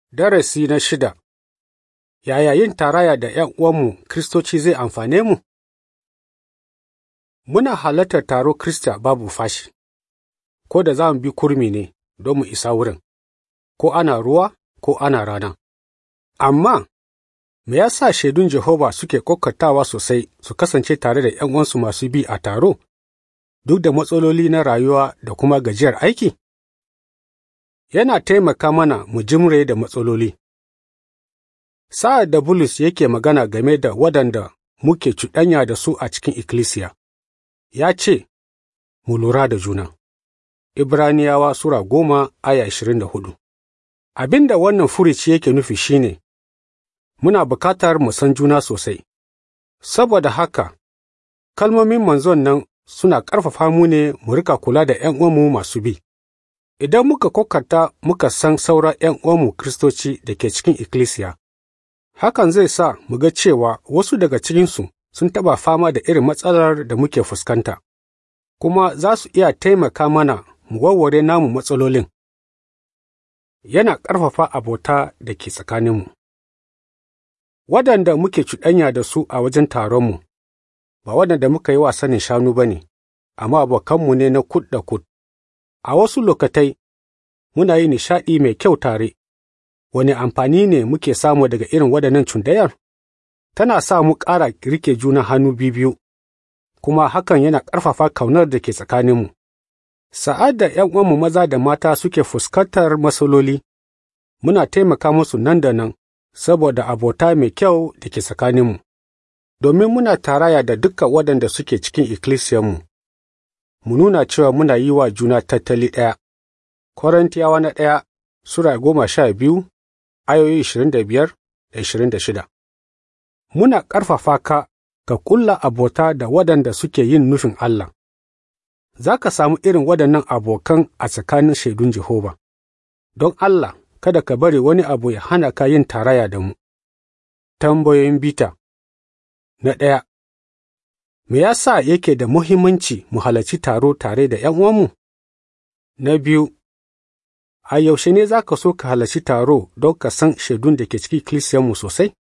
Darasi na shida Yaya yin taraya da ’yan uwanmu Kiristoci zai amfane mu? Muna halartar taro Kirista babu fashi, ko da za mu bi kurmi ne don mu isa wurin, ko ana ruwa ko ana rana. Amma, me ya sa shaidun Jehova suke ƙoƙartawa sosai su kasance tare da ’yan uwansu masu bi a taro, duk da matsaloli na rayuwa da kuma gajiyar aiki? Yana taimaka mana mu jimre da matsaloli. Sa'ad da Bulus yake magana game da waɗanda muke cuɗanya da su a cikin ikkilisiya, ya ce, Mu lura da juna. Ibraniyawa Sura goma aya ashirin da hudu. Abin da wannan furici yake nufi shine, muna bukatar mu san juna sosai, saboda haka, kalmomin manzon nan suna ƙarfafa mu ne mu rika kula da ’yan uwanmu masu bi. Idan muka kokarta muka san sauran ’yan uwanmu Kiristoci da ke cikin ikkilisiya, hakan zai sa mu ga cewa wasu daga cikinsu sun taɓa fama da irin matsalar da muke fuskanta, kuma za su iya taimaka mana mu warware namu matsalolin. Yana ƙarfafa abota da ke tsakaninmu. Waɗanda muke cuɗanya da su a wajen taronmu, ba waɗanda muka yi wa sanin shanu ba ne, amma abokanmu ne na kud da kud. A wasu lokatai, muna yi nishaɗi mai kyau tare, wani amfani ne muke samu daga irin waɗannan cundayar? Tana sa mu ƙara rike juna hannu biyu, kuma hakan yana ƙarfafa kaunar da ke tsakaninmu. Sa'ad da ’yan uwanmu maza da mata suke fuskantar matsaloli, muna taimaka musu nan da nan saboda abota mai kyau da ke tsakaninmu, domin muna taraya da duka waɗanda suke cikin ikkilisiyanmu. Mu nuna cewa muna yi wa juna tattali ɗaya. Korintiyawa na ɗaya Sura goma sha biyu, ayoyi ishirin da biyar da ishirin da shida. Muna ƙarfafa ka ka ƙulla abota da waɗanda suke yin nufin Allah. Za ka samu irin waɗannan abokan a tsakanin shaidun Jehova. Don Allah, kada ka bari wani abu ya hana ka yin taraya da mu. Tambayoyin bita Na ɗaya Me ya sa yake da muhimmanci mu halarci taro tare da ’yan uwanmu? Na biyu, a yaushe ne za ka so ka halarci taro don ka san shaidun da ke cikin ikkilisiyanmu sosai?